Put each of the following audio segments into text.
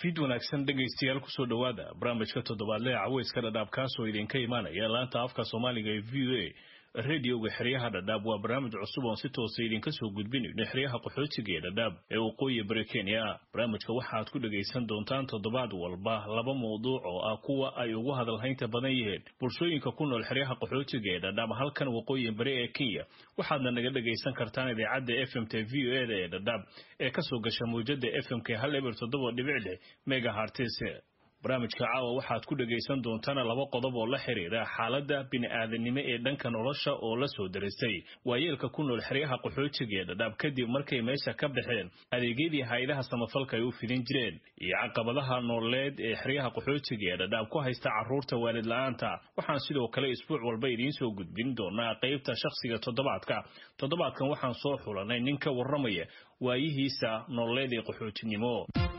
fiid wanaagsan dhegaystayaal kusoo dhowaada barnaamijka toddobaadle caweyska dhadhaab kaasoo idinka imaanaya laanta afka soomaaliga ee v o a radioga xeryaha dhadhaab waa barnaamij cusub oon si toosa idinka soo gudbinayno xeryaha qaxootiga ee dhadhaab ee waqooyi bari kenya barnaamijka waxaad ku dhegaysan doontaan toddobaad walba laba mawduuc oo ah kuwa ay ugu hadalhaynta badan yihiin bulshooyinka ku nool xeryaha qaxootiga ee dhadhaab halkan waqooyi bari ee kenya waxaadna naga dhegaysan kartaan idaacadda f m t v o eda ee dhadhaab ee kasoo gasha mawjada f m k hal eber toddoba dhibic leh megahartis barnaamijka caawa waxaad ku dhegaysan doontaan laba qodob oo la xiriira xaaladda bini'aadanimo ee dhanka nolosha oo la soo darisay waayeelka ku nool xeryaha qaxootiga ee dhadhaab kadib markay meesha ka baxeen adeegyadii hay-adaha samafalka ay u fidin jireen iyo caqabadaha nololeed ee xeryaha qaxootiga ee dhadhaab ku haysta carruurta waalid la-aanta waxaan sidoo kale isbuuc walba idiin soo gudbin doonaa qaybta shakhsiga toddobaadka toddobaadkan waxaan soo xulanay nin ka warramaya waayihiisa nololeed ee qaxootinimo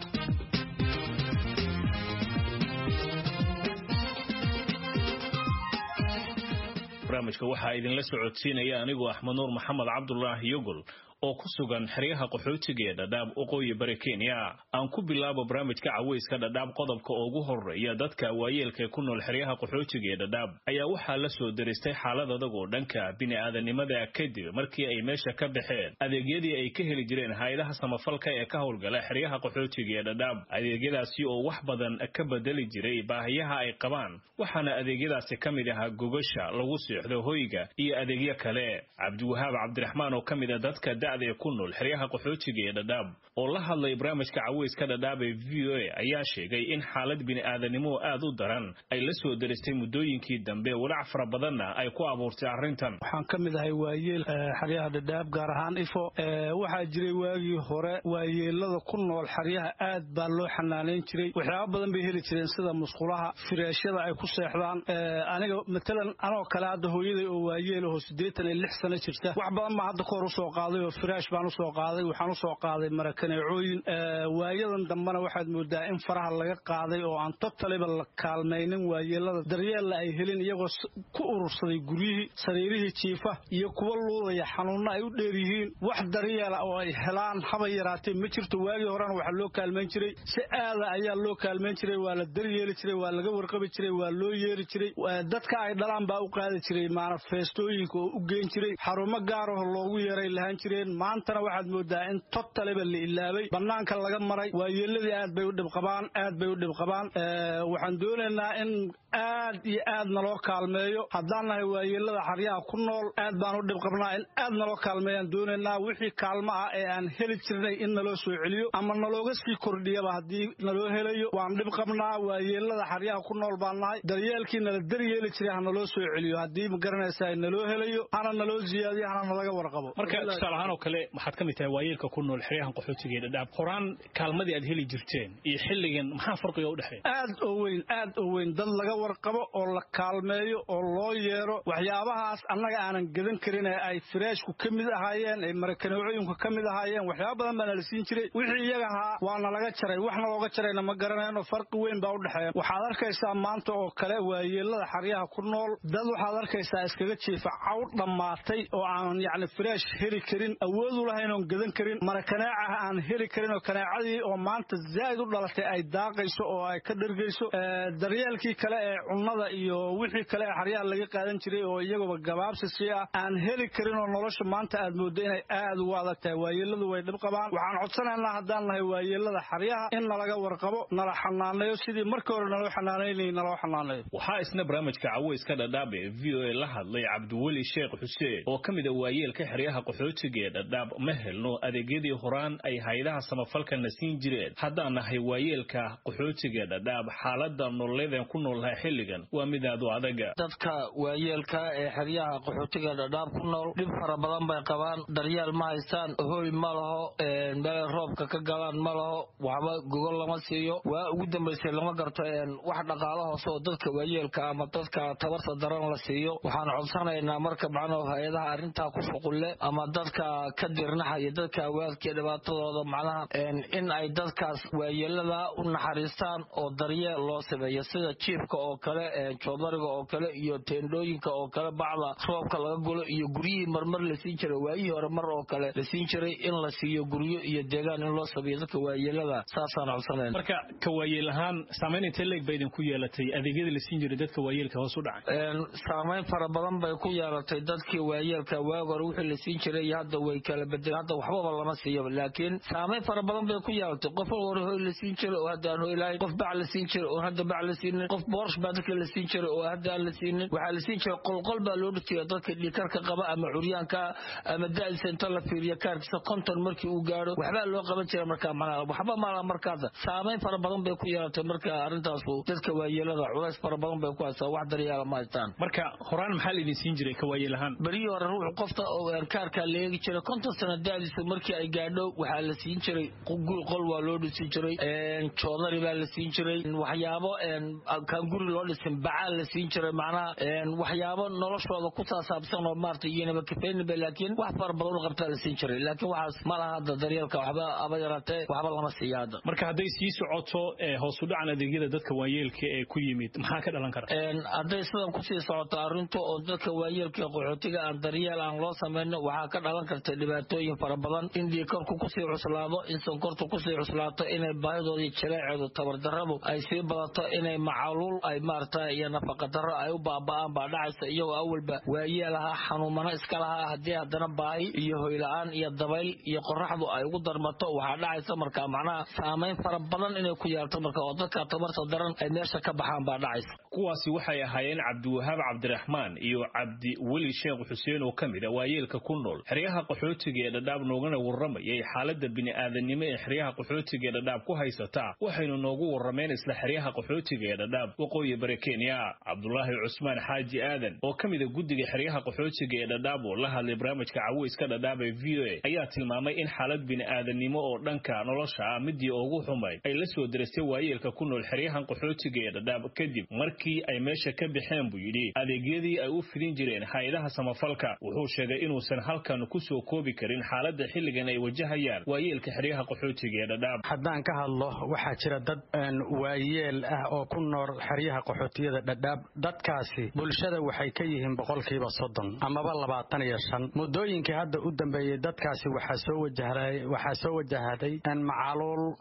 barnaamijka waxaa idinla socodsiinaya anigoo axmed nuur maxamed cabdulaahi yogol oo ku sugan xeryaha qaxootiga ee dhadhaab waqooyi bari kenya aan ku bilaabo barnaamijka caweyska dhadhaab qodobka ugu horeeya dadka waayeelka ku nool xeryaha qaxootiga ee dhadhaab ayaa waxaa la soo daristay xaalad adag oo dhanka bini'aadanimada kadib markii ay meesha ka baxeen adeegyadii ay ka heli jireen hay-adaha samafalka ee ka howlgala xeryaha qaxootiga ee dhadhaab adeegyadaasi oo wax badan ka bedeli jiray baahiyaha ay qabaan waxaana adeegyadaasi ka mid ahaa gogasha lagu seexdo hoyga iyo adeegyo kale cabdiwahaab cabdiraxmaan oo ka mid a dadka ee ku nool xeryaha qaxootiga ee dhadhaab oo la hadlay barnaamijka caweyska dhadhaab ee v o a ayaa sheegay in xaalad bini'aadanimo aad u daran ay la soo daristay muddooyinkii dambe walaac fara badanna ay ku abuurtay arrintan waxaan ka mid ahay waayeel xeryaha dhadhaab gaar ahaan ifo waxaa jiray waagii hore waayeelada ku nool xeryaha aad baa loo xanaanayn jiray waxyaaba badan bay heli jireen sida musqulaha firaashyada ay ku seexdaan aniga matalan anoo kale hadda hooyaday oo waayeelahoo siddeetan iyo lix sano jirta wax badan baa hadda kahor usoo qaaday oo firaash baan usoo qaaday waxaan usoo qaaday marakaneecooyin waayadan dambena waxaad moodaa in faraha laga qaaday oo aan totaliba la kaalmaynin waayeelada daryeella ay helin iyagoo ku urursaday guryihii sariirihii jiifa iyo kuwa luudaya xanuunno ay u dheer yihiin wax daryeela oo ay helaan haba yaraatee ma jirto waagii horena waxaa loo kaalmayn jiray si aada ayaa loo kaalmayn jiray waa la daryeeli jiray waa laga warqabi jiray waa loo yeeri jiray dadka ay dhalaan baa u qaadi jiray maanafeestooyinka oo u geen jiray xarumo gaaraho loogu yeeray lahaan jireen maantana waxaad moodaa in totaliba la ilaabay bannaanka laga maray waayeeladii aad bay u dhibqabaan aad bay u dhibqabaan waxaan doonaynaa in aad iyo aad naloo kaalmeeyo haddaan nahay waayeelada xaryaha ku nool aad baan u dhibqabnaa in aad naloo kaalmeeyaan doonaynaa wixii kaalmo ah ee aan heli jirnay in naloo soo celiyo ama nalooga sii kordhiyaba haddii naloo helayo waan dhibqabnaa waayeelada xaryaha ku nool baan nahay daryeelkii nala daryeeli jiray ha naloo soo celiyo haddii ma garanaysaa naloo helayo hana naloo ziyaadiyo hana nalaga warqabo tusaalahaan oo kale waxaad ka mid tahay waayeelka ku nool xeryahan qaxootiga ee dhadhaab horaan kaalmadii aad heli jirteen iyo xilligan maxaa farqiga u dhexeeya aad oo weyn aad oo weyn dad laga warqabo oo la kaalmeeyo oo loo yeero waxyaabahaas annaga aanan gadan karin ee ay firaashku ka mid ahaayeen ee marakaneecooyinku ka mid ahaayeen waxyaaba badan baa nala siin jiray wixii iyaga ahaa waa nalaga jaray waxna looga jarayna ma garanayno farqi weyn baa u dhexeeya waxaad arkaysaa maanta oo kale waayeelada xaryaha ku nool dad waxaad arkaysaa iskaga jiifa caw dhammaatay oo aan yacni firaash heli karin awoodu lahayn oon gadan karin marakaneecaha aan heli karin oo kaneecadii oo maanta zaa'id u dhalatay ay daaqayso oo ay ka dhergayso daryeelkii kale ee cunnada iyo wixii kale ee xaryaha laga qaadan jiray oo iyaguba gabaabsisi ah aan heli karin oo nolosha maanta aad mooddo inay aad ugu adag tahay waayeeladu way dhib qabaan waxaan codsanaynaa haddaan nahay waayeelada xaryaha in nalaga warqabo nala xanaaneeyo sidii markii hore naloo xanaanaynayay naloo xanaaneeyo waxaa isna barnaamijka caweyska dhadhaab ee v o a la hadlay cabdiweli sheekh xuseen oo ka mid a waayeelka xeryaha qaxootiga ee dhadhaab ma helno adeegyadii horaan ay haydaha samafalkana siin jireen haddaan nahay waayeelka qaxootiga dhadhaab xaalada nololeedeen ku noolnahay xilligan waa mid aad u adaga dadka waayeelka ee xeryaha qaxootiga dhadhaab ku nool dhib fara badan bay qabaan daryeel ma haystaan hooy ma laho meelay roobka ka galaan ma laho waxba gogol lama siiyo waa ugu dambaysay lama garto wax dhaqaalo hoose oo dadka waayeelka ama dadka tabarta daran la siiyo waxaan codsanaynaa marka macnuu hay-adaha arrintaa ku shuqulle ama dadka ka dirnaxaya dadka waalkii dhibaatadooda macnaha in ay dadkaas waayeelada u naxariistaan oo daryeel loo sameeyo sida jiifka oo kale joodariga oo kale iyo teendhooyinka oo kale bacda roobka laga gulo iyo guryihii marmar la siin jiray waayihii hore mar oo kale la siin jiray in la siiyo guryo iyo deegaan in loo sameeyo dadka waayeelada saasaan codsanayna marka ka waayeel ahaan saamayn intee leeg ba idinku yeelatay adeegyada la siin jiray dadka waayeelka hoos u dhacay saamayn fara badan bay ku yeelatay dadkii waayeelka waag hore wixii la siin jiray iyo hadda way kala bedel hadda waxbaba lama siiyo laakiin saamayn fara badan bay ku yeelatay qof hore hoy la siin jiray oo hadda aan hoy lahayn qof bac la siin jiray oo hadda bac la siinin qof boorsh baa dadka la siin jiray oo hadda aan la siinin waxaa la siin jiray qolqol baa loo dhigtaya dadka dhiikarka qaba ama curyaanka ama da'diisa inta la fiiriyo kaarkiisa konton markii uu gaadho waxbaa loo qaban jira markaa macnaha waxba maala markaada saamayn fara badan bay ku yeelatay marka arrintaasu dadka waayeelada culays fara badan bay ku haysaa wax daryaala ma haystaan marka horaan maxaa laidin siin jiray ka waayeel ahaan berihii hore ruux qofta kaarkaa la eegi jiray konton sana da'diisa markii ay gaadho waxaa la siin jiray guri qol waa loo dhisi jiray joodari baa la siin jiray waxyaabo kaan guri loo dhisin bacaa la siin jiray macnaha waxyaabo noloshooda ku saasaabsan oo maarata iyanaba kafeynaba laakiin wax fara badan u qabtaa la siin jiray laakiin waxaas ma laha hadda daryeelka waxba aba yaraatee waxba lama siiya hadda marka hadday sii socoto hoos u dhacan adeegyada dadka waayeelka ee ku yimid maxaa ka dhalan kara hadday sidan kusii socoto arrintu oo dadka waayeelka qaxootiga aan daryeel aan loo samayno waxaa ka dhalan karta dhibaatooyin fara badan in dhiikarku kusii cuslaado in sonkortu kusii cuslaato inay baahidooda jaleeceedu tabardaradu ay sii badato inay macaluul ay maarata iyo nafaqadaro ay u baaba'aan baa dhacaysa iyagoo awalba waayeel ahaa xanuumano iska lahaa haddii haddana baahi iyo hoyla-aan iyo dabayl iyo qoraxdu ay ugu darmato waxaa dhacaysa marka macnaha saamayn fara badan inay ku yeelto marka oo dadka tabarta daran ay meesha ka baxaan baa dhacaysa kuwaasi waxay ahaayeen cabdiwahaab cabdiraxmaan iyo cabdi weli sheekh xuseen oo ka mid a waayeelka ku nool xeryaha qaxootiga ee dhadhaab noogana warramayay xaaladda bini'aadanimo ee xeryaha qaxootiga ee dhadhaab ku haysataa waxaynu noogu warrameen isla xeryaha qaxootiga ee dhadhaab waqooyi bari kenya cabdulaahi cusmaan xaaji aadan oo ka mid a guddiga xeryaha qaxootiga ee dhadhaab oo la hadlay barnaamijka caweyska dhadhaab ee v o a ayaa tilmaamay in xaalad bini'aadanimo oo dhanka nolosha ah midii ugu xumayd ay la soo dirastay waayeelka ku nool xeryahan qaxootiga ee dhadhaab kadib markii ay meesha ka baxeen buu yidhi adeegyadii ay u fidin jireen hay-adaha samafalka wuxuu sheegay inuusan halkan ku soo koobi karin xaaladda xilligan ay wajahayaan waayeelka xeryaha qaxootiga ee dhadhaab haddaan ka hadlo waxaa jira dad waayeel ah oo ku nool xeryaha qaxootiyada dhadhaab dadkaasi bulshada waxay ka yihiin boqolkiiba soddon amaba labaatan iyo shan muddooyinkii hadda u dambeeyey dadkaasi waxaa soo wajahday waxaa soo wajahday macaluul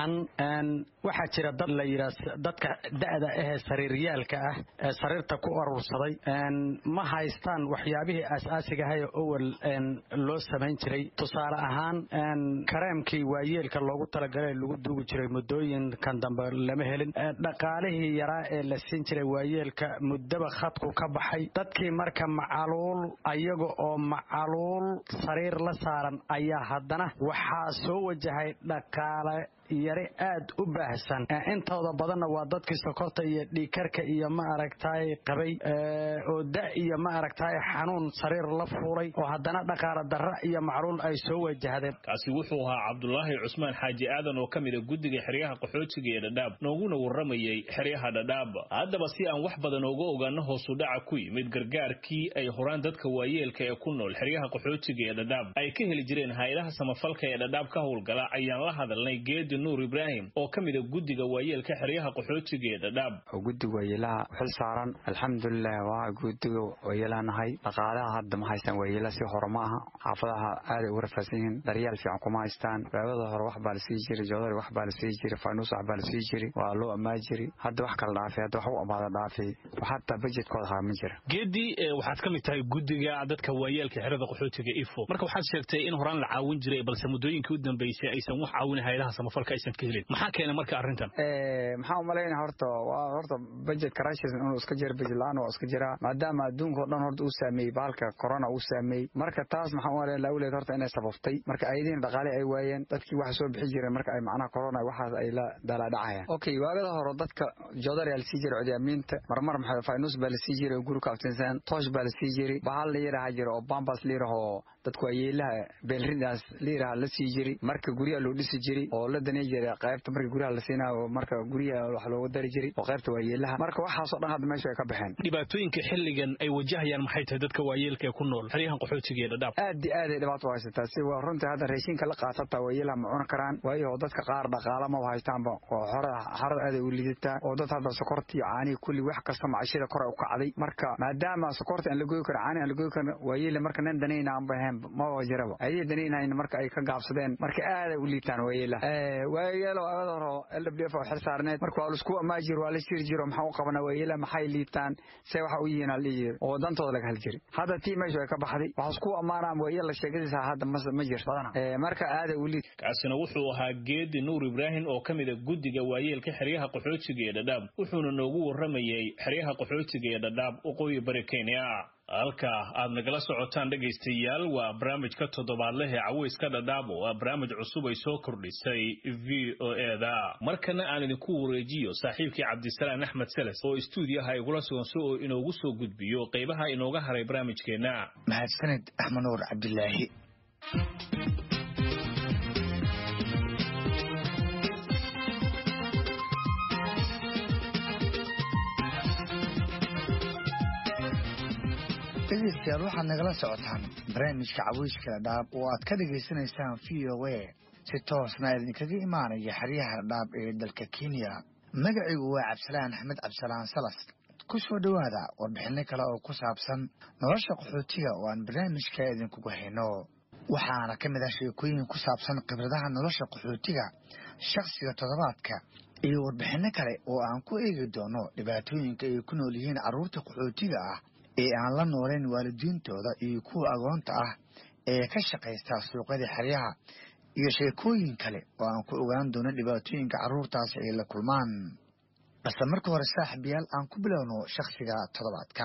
ba-an waxaa jira dad la yidhaah dadka da'da ahee sariiryaalka ah ee sariirta ku urursaday ma haystaan waxyaabihii aas-aasiga ahaye owel loo samayn jiray tusaale ahaan kareemkii waayeelka loogu talagalay lagu duugi jiray muddooyinkan dambe lama helin dhaqaalihii yaraa ee la siin jiray waayeelka muddaba khadku ka baxay dadkii marka macaluul ayaga oo macaluul sariir la saaran ayaa haddana waxaa soo wajahay dhaqaale yari aad u baahsan intooda badanna waa dadkii sokorta iyo dhiikarka iyo ma aragtaay qabay oo da iyo ma aragtaay xanuun sariir la fuulay oo haddana dhaqaala darra iyo macluul ay soo wajahdeen kaasi wuxuu ahaa cabdulaahi cusmaan xaaji aadan oo ka mid a guddiga xeryaha qaxootiga ee dhadhaab nooguna warramayay xeryaha dhadhaab haddaba si aan wax badan uga ogaano hoosu dhaca ku yimid gargaarkii ay horaan dadka waayeelka ee ku nool xeryaha qaxootiga ee dhadhaab ay ka heli jireen hay-adaha samafalka ee dhadhaab ka howlgala ayaan la hadalnay geedi nuur ibraahim oo ka mid a guddiga waayeelka xeryaha qaxootiga ee dhadhaab guddiga waayeelaha xil saaran alxamdulilah waa guddiga waayeelanahay dhaqaalaha hadda ma haystaan waayeelaha si hore ma aha xaafadaha aaday ugu rafaadsan yihiin daryaal fiican kuma haystaan baabada hore wax baa la sii jiray joodari wax baa la sii jiray faanuus wax baa la sii jiray waa loo ammaa jiray hadda wax kala dhaafay hadda wax u amaada dhaafay hataa bajetkooda haa ma jira geedi waxaad ka mid tahay guddiga dadka waayeelka xerada qaxootiga ifo marka waxaad sheegtay in horaan la caawin jiray balse muddooyinkii u dambeysay aysan wax caawin hayadaha samafalka aysan ka helin maxaa keena marka arrintan maxaa umalaynaa horta waa horta budget crashes inuu iska jiro budget la-aan waa iska jiraa maadaama adduunka o dhan horta uu saameeyey bahalka corona uu saameeyey marka taas maxaa umalayn lawleed horta inay sababtay marka ayadiina dhaqaale ay waayeen dadkii waxa soo bixi jireen marka ay macnaha corona waxaas ay la daalaadhacayaan okay waagada hore dadka joodari aa lasii jiray codiyaamiinta marmar maxaa faynus baa lasii jiray oo guri kaaftinsan toosh baa lasii jiray bahal la yidhaha jira oo bambas la yidhaho dadku waayeelaha beelridaas liiraha la sii jiri marka guryaha loo dhisi jiri oo la danay jiray qaybta marka guryaha la siinaayo marka guryaha wax looga dari jiray oo qaybta waayeelaha marka waxaasoo dhan hadda meesha ay ka baxeen dhibaatooyinka xilligan ay wajahayaan maxay tahay dadka waayeelka ee ku nool xeryahan qaxootiga ee dhadhaab aad iyo aad ay dhibaato u haysataa si waa runtii hadda raashinka la qaatataa waayeelaha ma cuni karaan waayo dadka qaar dhaqaala ma haystaanba oo xarada aad ay u lidataa oo dad hadda sokorta iyo caanihi kulli wax kasta macashada kor u kacday marka maadaama sokorta aan la goyi karin caani aan la goyi karin waayeele marka nin danayna aan bahayn maba jiraba ayay danaynahayn marka ay ka gaabsadeen marka aad ay u liitaan waayeelaha waayeelo agada horo l w f oo xil saarneed marka waa laisku amaajir waa la shiri jiro maxaa u qabanaa waayeelaha maxay liitaan se waxa u yihiin aan dhihi oo dantooda laga hal jiri hadda tii meesha ay ka baxday waxaa isku amaanaa waayeel sheegadiisa hadda ma jirto marka aad ay u liit kaasina wuxuu ahaa geedi nuur ibraahim oo ka mida guddiga waayeelka xeryaha qaxootiga ee dhadhaab wuxuuna noogu warramayey xeryaha qaxootiga ee dhadhaab waqooyi bari kenya halka aad nagala socotaan dhegaystayaal waa barnaamijka toddobaadleh ee caweyska dhadhaab oo ah barnaamij cusub ay soo kordhisay v o eda markana aan idinku wareejiyo saaxiibkii cabdisalaan axmed seles oo istuudiyaha igula sugan si oo inoogu soo gudbiyo qaybaha inooga haray barnaamijkeenna mahadsaned axmed nuur cabdilaahi dhegeystayaal waxaad nagala socotaan barnaamijka caweyska dhadhaab oo aad ka dhagaysanaysaan v o a si toosna idinkaga imaanaya xeryaha dhadhaab ee dalka kenya magacigu waa cabdisalaan axmed cabdisalaan salas ku soo dhowaada warbixinno kale oo ku saabsan nolosha qaxootiga oo aan barnaamijka idinkugu hayno waxaana ka mid ah sheekooyin ku saabsan khibradaha nolosha qaxootiga shakhsiga toddobaadka iyo warbixinno kale oo aan ku eegi doono dhibaatooyinka ay ku nool yihiin carruurta qaxootiga ah ee aan la noolayn waalidiintooda iyo kuwa agoonta ah ee ka shaqaysta suuqyada xeryaha iyo sheekooyin kale oo aan ku ogaan doono dhibaatooyinka carruurtaasi ay la kulmaan balse marka hore saaxiibayaal aan ku bilowno shakhsiga toddobaadka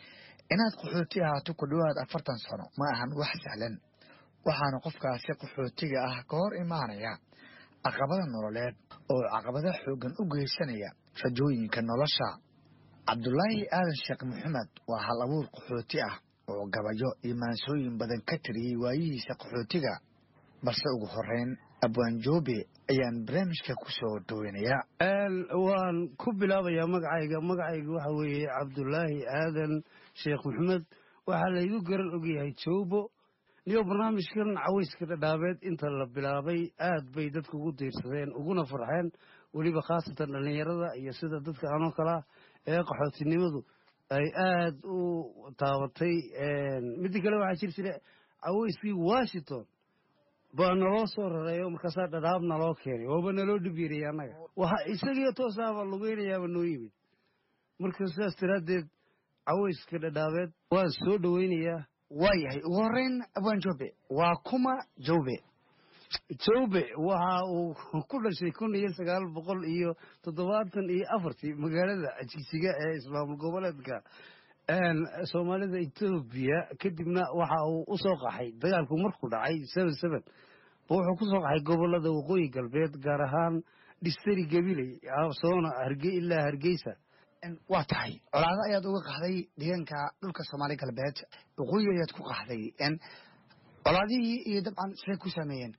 inaad qaxooti ahaato ku dhowaad afartan sano ma ahan wax sahlan waxaana qofkaasi qaxootiga ah ka hor imaanaya caqabada nololeed oo caqabada xooggan u geysanaya rajooyinka nolosha cabdulaahi aadan sheekh maxamed waa hal abuur qaxooti ah oo gabayo iyo maansooyin badan ka tiriyey waayihiisa qaxootiga balse ugu horeyn abwaanjoobe ayaan barnaamijka ku soo dhoweynayaa waan ku bilaabayaa magacayga magacayga waxa weeye cabdulaahi aadan sheekh maxamed waxaa laygu garan ogyahay joobo niyo barnaamijkan caweyska dhadhaabeed inta la bilaabay aad bay dadka ugu diirsadeen uguna farxeen weliba khaasatan dhallinyarada iyo sida dadka anoo kalea ee qaxootinimadu ay aad u taabatay midda kale waxaa jir jira caweyskii washington baa naloo soo rareeyo markaasaa dhadhaab naloo keenay waaba naloo dhibyiraya annaga waxa isagii toosaaba lugeynayaaba noo yimid marka sidaas daraaddeed caweyska dhadhaabeed waan soo dhoweynayaa waayahay ugu horeyn abwaan joobe waa kuma joobe joobe waxa uu ku dhashay kun iyo sagaal boqol iyo toddobaatan iyo afartii magaalada jigsiga ee ismaamul goboleedka soomaalida etoobiya kadibna waxa uu u soo qaxay dagaalku markuu dhacay seven seven wuxuu ku soo qaxay gobolada waqooyi galbeed gaar ahaan dhistari gabiley soona ilaa hargeysa waa tahay colaado ayaad uga qaxday deegaanka dhulka soomaali galbeed waqooyi ayaad ku qaxday colaadihii iyo dabcan siday ku sameeyeen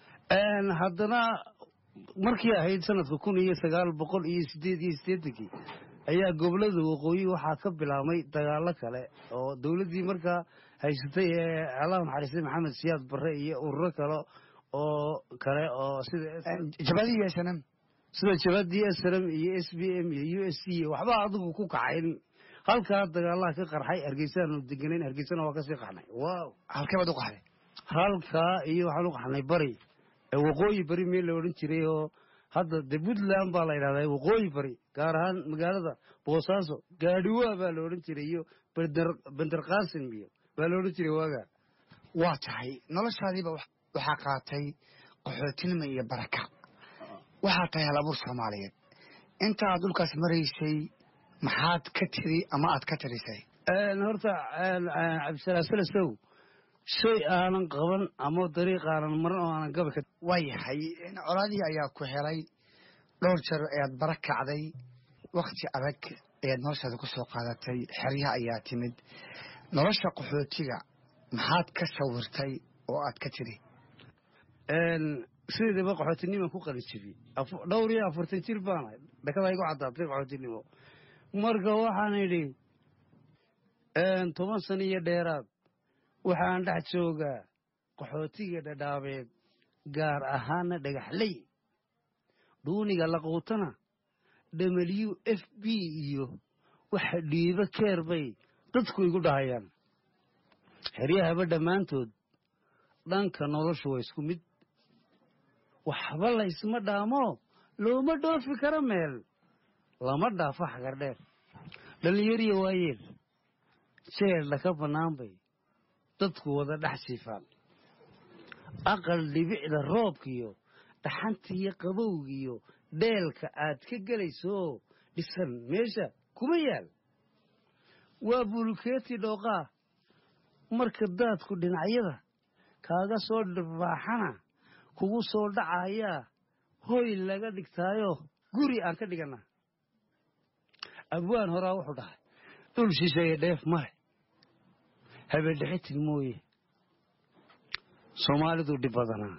haddana markii ahayd sanadka kun iyo sagaal boqol iyo sideed iyo siddeetankii ayaa gobolada waqooyi waxaa ka bilaabmay dagaalo kale oo dowladdii markaa haysatay ee allah naxariistay maxamed siyaad barre iyo ururo kale oo kale oo sida jabadii snm sida jabadii snm iyo s b m iyo u s c waxba adigu ku kacayn halkaa dagaalaha ka qarxay hargeysaanu deganayn hargeysana waa kasii qaxnay wow halkee baad u qaxday halkaa iyo waxaan u qaxnay bari waqooyi bari meel la odhan jiray oo hadda de puntland baa la yidhahdaa waqooyi bari gaar ahaan magaalada boosaaso gaadhiwaa baa la odhan jiray iyo bender qaasim iyo baa la odhan jiray waagaa waa tahay noloshaadiiba waxaa qaatay qaxootinimo iyo baraka waxaa tahay hal abuur soomaaliyeed intaad dhulkaas maraysay maxaad ka tiri ama aad ka tirisay horta cabdisalaam salasow shay aanan qaban ama dariiq aanan marin oo aanan gabi karin waa yahay colaadii ayaa ku helay dhowr jeer ayaad bara kacday wakti adag ayaad noloshaada ku soo qaadatay xeryaha ayaa timid nolosha qaxootiga maxaad ka sawirtay oo aad ka tiri sideedaba qaxootinima ku qalijibiyey dhowr iyo afartan jir baanahay dhakada igu caddaatay qaxootinimo marka waxaan idhi toban sano iyo dheeraad waxaan dhex joogaa qaxootiga dhadhaabeed gaar ahaana dhagaxley dhuuniga laquutana w f b iyo waxa dhiibo keer bay dadku igu dhahayaan xeryahaba dhammaantood dhanka noloshu waa isku mid waxba laysma dhaamo looma dhoofi karo meel lama dhaafo xagar dheer dhallinyariya waayeel jeedha ka bannaan bay dadku wada dhex siifaan aqal dhibicda roobkiyo dhaxantiiyo qabowgiyo dheelka aad ka gelaysooo dhisan meesha kuma yaal waa bulkeeti dhooqaa marka daadku dhinacyada kaaga soo dhirbaaxana kugu soo dhacayaa hoy laga dhigtaayo guri aan ka dhigana abwaan horaa wuxuu dhahay dhul shisheeye dheef male habeendhexitin mooye soomaalidu dhib badanaa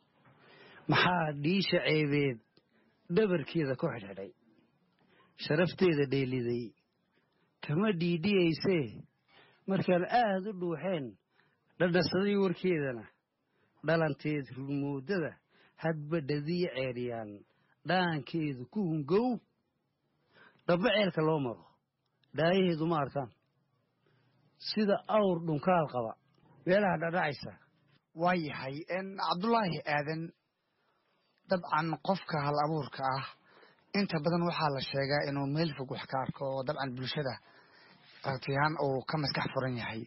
maxaa dhiisha ceebeed dhabarkeeda ku xidhxidhay sharafteeda dheeliday kama dhiidhiyaysee markaan aad u dhuuxeen dhadhasaday warkeedana dhalanteed rurmoodada hadba dhadiyo ceeryaan dhaankeedu ku hungow dhabba ceelka loo maro dhaayaheedu ma arkaan sida awr dhunkaal qaba meelaha dhadhacaysa waa yahay cabdulaahi aadan dabcan qofka hal abuurka ah inta badan waxaa la sheegaa inuu meel fog wax ka arko oo dabcan bulshada aragtiyahaan uu ka maskax furan yahay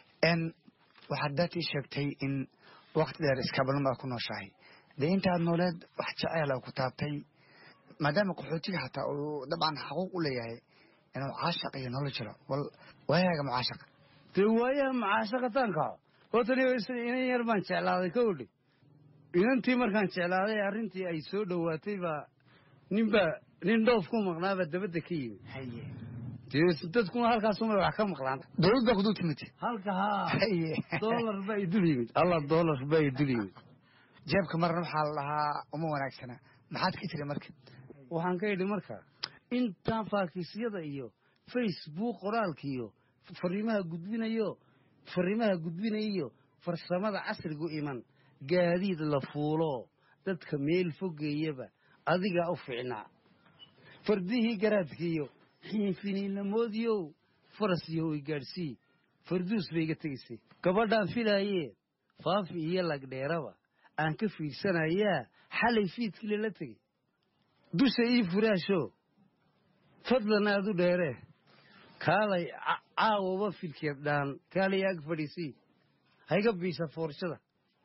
waxaad daatii sheegtay in wakti dheer iskaabalun baad ku nooshahay dee intaad nooleed wax jeceela ku taabtay maadaama qaxootiga xataa uu dabcan xaquuq u leeyahay inuu caashaq iyo nolol jiro wal waayaaga mucaashaqa dee waayaha macaashaqataanka hootani inan yar baan jeclaaday ka odhi inantii markaan jeclaaday arrintii ay soo dhowaatay baa ninbaa nin dhoof ku maqnaabaa dabadda ka yimi dee dadkuna halkaasuma wax ka maqlaan dowlad baa kudul timid halka haa doolar baa idul yimid allah doolar baa idul yimid jeebka marna waxaa la dhahaa uma wanaagsana maxaad ka tiri marka waxaan ka idhi marka intaan faakiisyada iyo facebook qoraalka iyo fariimaha gudbinayo fariimaha gudbinayiyo farsamada casrigu iman gaadiid la fuulo dadka meel fogeeyaba adigaa u fiicnaa fardihii garaadkiiyo xiinfiniinlamoodiyow faras iyo way gaadhsii farduus bay iga tegaysay gabadhaan filaayee faafi iyo lagdheeraba aan ka fiirsanayaa xalay fiidkii lala tegey dusha ii furaasho fadlan aad u dheeree kaalay caawaba filkeed dhaan kaalay ag fadhiisii hayga biisa foorshada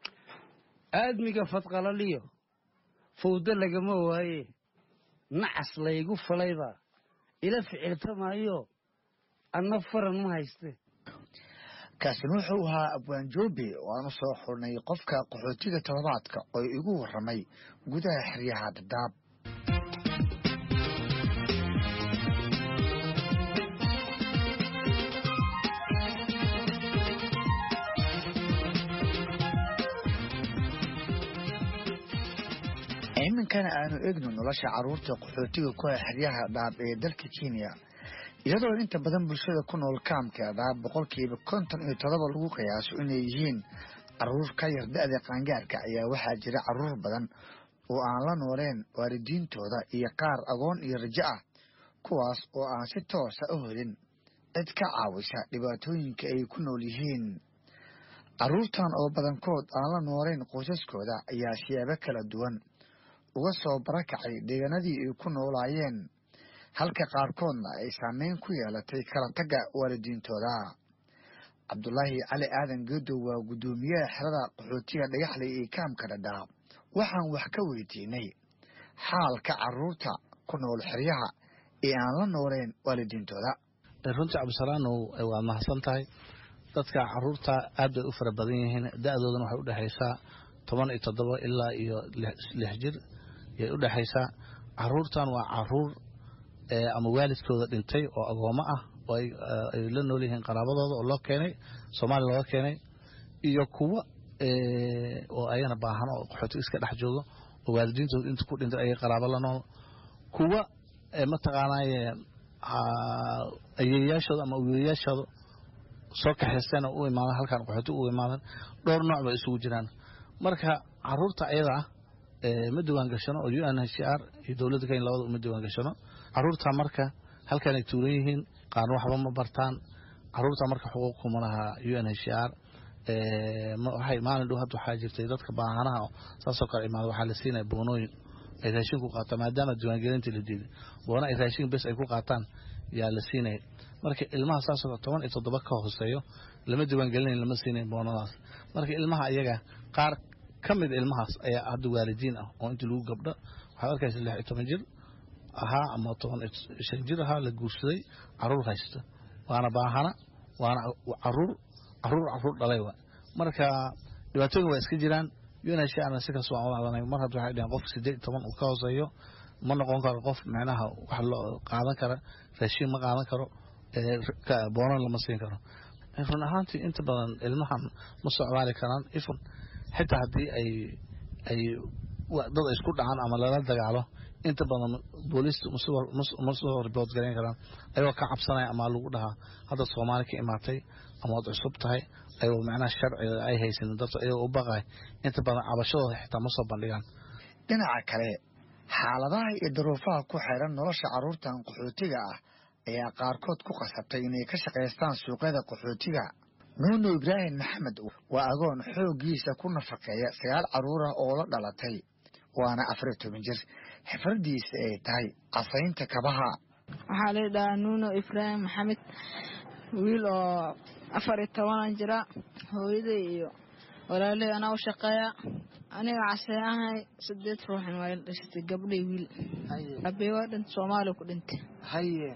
aadmiga fadqalaliyo fawdo lagama waaye nacas laygu falaybaa ila ficiltamaayo anna faran ma hayste kaasina wuxuu ahaa abwaan joobe oo aan u soo xurnay qofka qaxootiga toddobaadka oo igu warramay gudaha xeryaha dadaab iminkana aanu egno nolosha carruurta qaxootiga ku ah xeryaha dhaab ee dalka kenya iyadoo inta badan bulshada ku nool kaamka dhaab boqolkiiba konton iyo todoba lagu qiyaaso inay yihiin carruur ka yar da-da qaangaarka ayaa waxaa jira carruur badan oo aan la nooleen waalidiintooda iyo qaar agoon iyo rajo ah kuwaas oo aan si toosa u helin cid ka caawisa dhibaatooyinka ay ku nool yihiin carruurtan oo badankood aan la nooleyn qoysaskooda ayaa siyaabo kala duwan uga soo barakacay deegaanadii ay ku noolaayeen halka qaarkoodna ay saameyn ku yeelatay kala tagga waalidiintooda cabdulaahi cali aadan geedow waa guddoomiyaha xerada qaxootiga dhagaxley ee kaamka dhadhaab waxaan wax ka weydiinay xaalka carruurta ku nool xeryaha ee aan la nooleen waalidiintooda runtii cabdisalaanow waa mahadsan tahay dadka caruurta aad bay u fara badan yihiin da-doodana waxay udhexaysaa toban iyo toddoba ilaa iyo lix jir yay u dhexaysaa caruurtan waa caruur ama waalidkooda dhintay oo agoomo ah oo ay la nool yihiin qaraabadooda oo loo keenay soomaaliya looga keenay iyo kuwa oo ayana baahan oo qaxootiga iska dhex joogo oo waalidiintooda inta ku dhintay ayay qaraabo la nool kuwa mataqaanaaye ayeeyaashooda ama wiilayaashooda soo kaxaystayna u imaadan halkan qaxooti u imaadan dhowr nooc bay isugu jiraan marka caruurta ayada ah ma diwaan gashano oo u n h r iyo dowladda kenya labada uma diwaan gashano caruurta marka halkanay tuuran yihiin qaarna waxba ma bartaan caruurta marka xuquuq kuma laha u n h r waxay maalin dhow hadda waxaa jirtay dadka baahanaha saasoo kale imaada waxaa la siinaya boonooyin ay raashin ku qaataan maadaama diiwaangelintii la diiday boona ay raashin bes ay ku qaataan yaa la siinaya marka ilmaha saasoo toban iyo toddoba ka hooseeyo lama diiwaangelinayn lama siinayn boonadaas marka ilmaha ayaga qaar ka mid ilmahaas ayaa hadda waalidiin ah oo intii lagu gabdho waxaad arkaysa lix iyo toban jir ahaa ama toban shan jir ahaa la guursaday caruur haysta waana baahana waana caruur caruur caruur dhalay wa marka dhibaatooyin waa iska jiraan unhana sikas waan wadadanay mar hadda waxay dhaheen qof sideed iyo toban uu ka hooseeyo ma noqon karo qof micnaha wax loo qaadan kara raashiin ma qaadan karo boonan lama siin karo run ahaantii inta badan ilmahan ma socdaali karaan ifun xitaa haddii ay ay dad ay isku dhacaan ama lala dagaalo inta badan booliista ma soo ribood garayn karaan ayagoo ka cabsanaya ama lagu dhahaa hadda soomaali ka imaatay ama waad cusub tahay ayagoo macnaha sharciga ay haysanin dadka ayagoo u baqay inta badan cabashadooda xitaa ma soo bandhigaan dhinaca kale xaaladaha iyo daruufaha ku xeeran nolosha carruurtan qaxootiga ah ayaa qaarkood ku qasabtay inay ka shaqaystaan suuqyada qaxootiga nuuno ibraahim maxamed waa agoon xooggiisa ku nafaqeeya sagaal carruur ah oo la dhalatay waana afar iyo toban jir xifradiisa ay tahay casaynta kabaha waxaa la dhahaa nuuno ibraahim maxamed wiil oo afar iyo tobanan jira hooyaday iyo walaaley anaa u shaqeeya aniga casee ahay sideed ruuxin waa la dhashatay gabdhay wiil abey waa dhint soomaaliya ku dhintay haye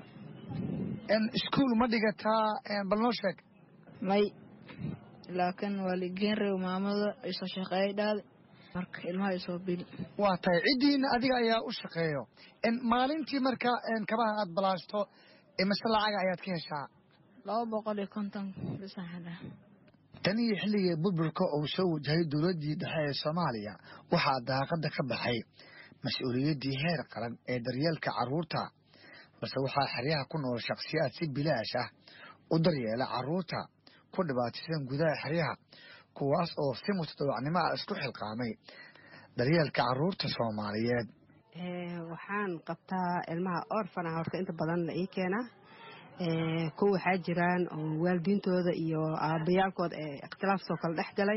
iskuul ma dhigataa bal noo sheeg may laakiin waa ligeen rew maamada isoo shaqeeyay dhaade marka ilmaha isoo bili waa tahay ciddiina adiga ayaa u shaqeeyo maalintii marka kabaha aad balaashto mise lacaga ayaad ka heshaa laba boqol iyo konton bisaxadha tan iyo xilligii burburka uu soo wajahay dowladdii dhexe ee soomaaliya waxaa daaqadda ka baxay mas-uuliyaddii heer qaran ee daryeelka carruurta balse waxaa xeryaha ku nool shakhsiyaad si bilaash ah u daryeela carruurta ku dhibaataysan gudaha xeryaha kuwaas oo si mutadawacnimo ah isku xilqaamay daryeelka carruurta soomaaliyeed waxaan qabtaa ilmaha orfana horta inta badan la ii keenaa kuwa waxaa jiraan oo waalidiintooda iyo aabayaalkooda ee ikhtilaafsoo kale dhex galay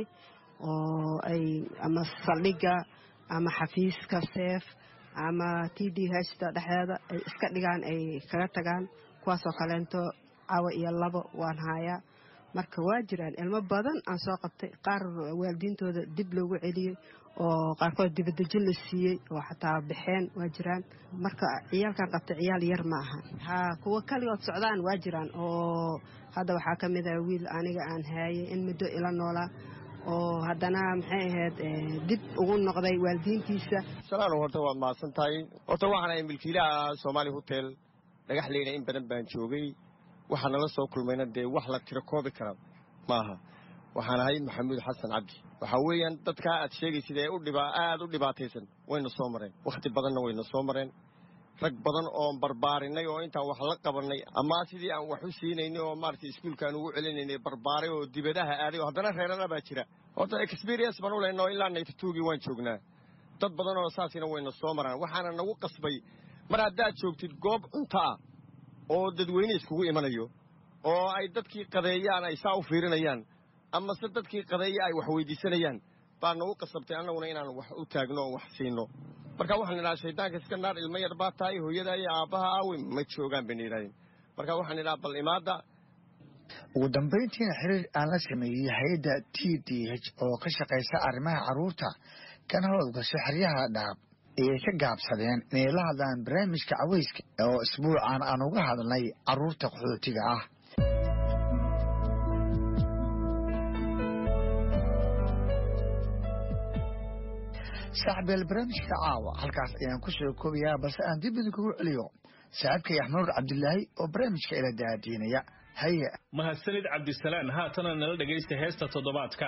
oo ay ama saldhigga ama xafiiska seef ama t d hta dhexdeeda ay iska dhigaan ay kaga tagaan kuwaasoo kaleento cawa iyo labo waan haayaa marka waa jiraan ilmo badan aan soo qabtay qaar waalidiintooda dib loogu celiyey oo qaarkood dibadejin la siiyey oo xataa baxeen waa jiraan marka ciyaalkan qabtay ciyaal yar ma aha ha kuwa kaligood socdaan waa jiraan oo hadda waxaa ka mid ah wiil aniga aan haayay in muddo ila noolaa oo haddana maxay ahayd dib ugu noqday waalidiintiisa salaano horta waad mahadsan tahay horta waxaan ahay milkiilaha soomaali hotel dhagaxleyna in badan baan joogay waxaa nala soo kulmayna dee wax la tiro koobi kara maaha waxaan ahay maxamuud xasan cabdi waxaa weeyaan dadkaa aad sheegaysid ee aad u dhibaataysan wayna soo mareen wakhti badanna wayna soo mareen rag badan oon barbaarinay oo intaan wax la qabannay ama sidii aan wax u siinaynay oo maaragtay iskuulkaan ugu celinaynay barbaaray oo dibadaha aaday oo haddana reerana baa jira horta experience baan u lehna oo ilaa naytatuugii waan joognaa dad badan oo saasina wayna soo maraan waxaana nagu qasbay mar haddaad joogtid goob cunto ah oo dadweyne iskugu imanayo oo ay dadkii qadeeyaan ay saa u fiirinayaan amase dadkii qadeeya ay wax weydiisanayaan baa nagu qasabtay annaguna inaan wax u taagno oo wax siino marka waxaan idhaha shaydaanka iska naar ilmo yar baa tahay hooyada iyo aabbaha aawe ma joogaan bayna yidhahdeen marka waxaan idhaha bal imaadda ugu dambayntiina xiriir aan la sameeyey hay-adda t d h oo ka shaqaysa arrimaha carruurta kana howlgasho xeryaha dhaab ayay ka gaabsadeen inay la hadlaan barnaamijka caweyska oo isbuucan aan uga hadlnay carruurta qaxootiga ah saaxbeel barnaamijka caawa halkaas ayaan ku soo koobayaa balse aan dib idinkugu celiyo saaxiibkay axmanuur cabdilaahi oo barnaamijka ila daadiinaya haye mahadsanid cabdisalaan haatana nala dhegaysta heesta toddobaadka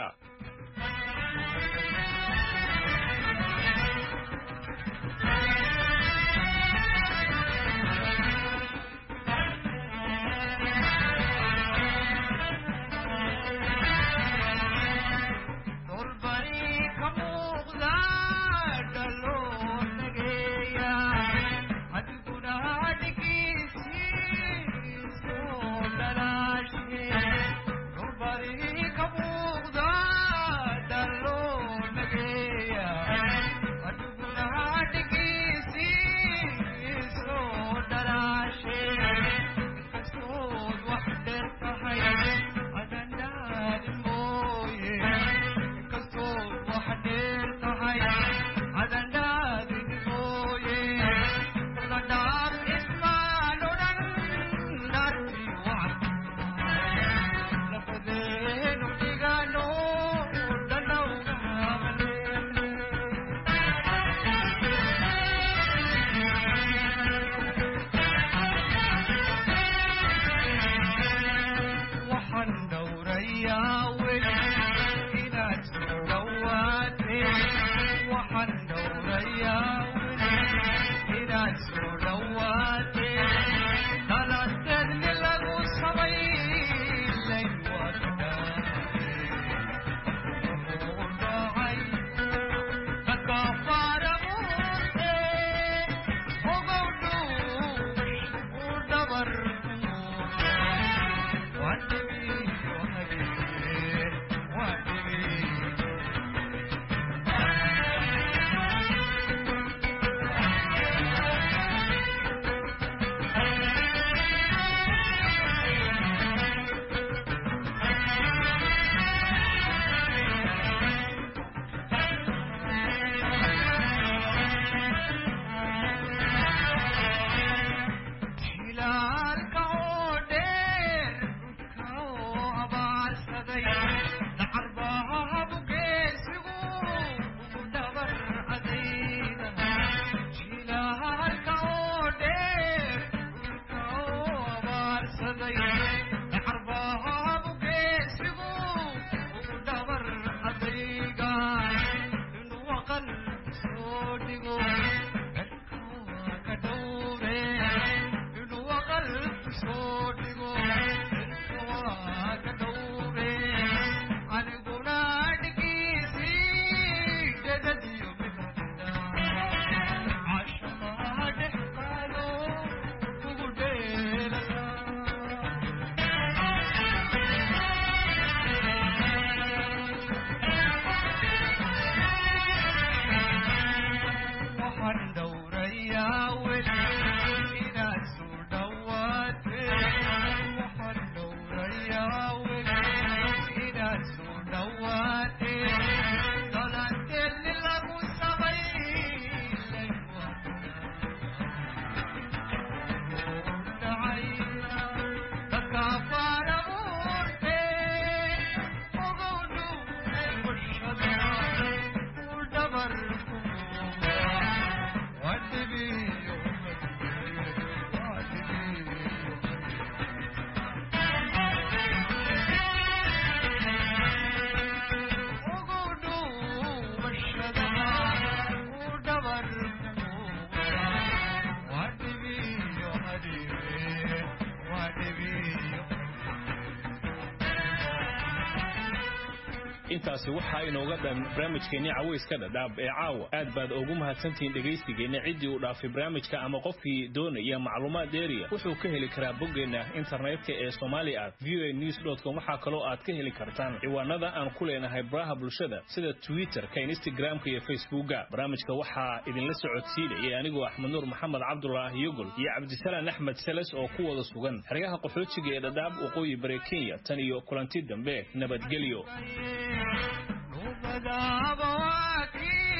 intaasi waxaa inooga dhan barnaamijkeenni cawayska dhadhaab ee caawa aad baad ugu mahadsantihiin dhegaysigeenna ciddii uu dhaafay barnaamijka ama qofkii doonaya macluumaad dheeriya wuxuu ka heli karaa boggeenna internetka ee somali at voa news com waxaa kaloo aad ka heli kartaan ciwaanada aan ku leenahay baraha bulshada sida twitterka instagramka iyo facebooka barnaamijka waxaa idinla socodsiinayay anigoo axmed nuur maxamed cabdulaahi yogol iyo cabdisalaan axmed seles oo ku wada sugan xeryaha qaxootiga ee dhadhaab waqooyi bare kenya tan iyo kulanti dambe nabadgelyo Nubadaba waki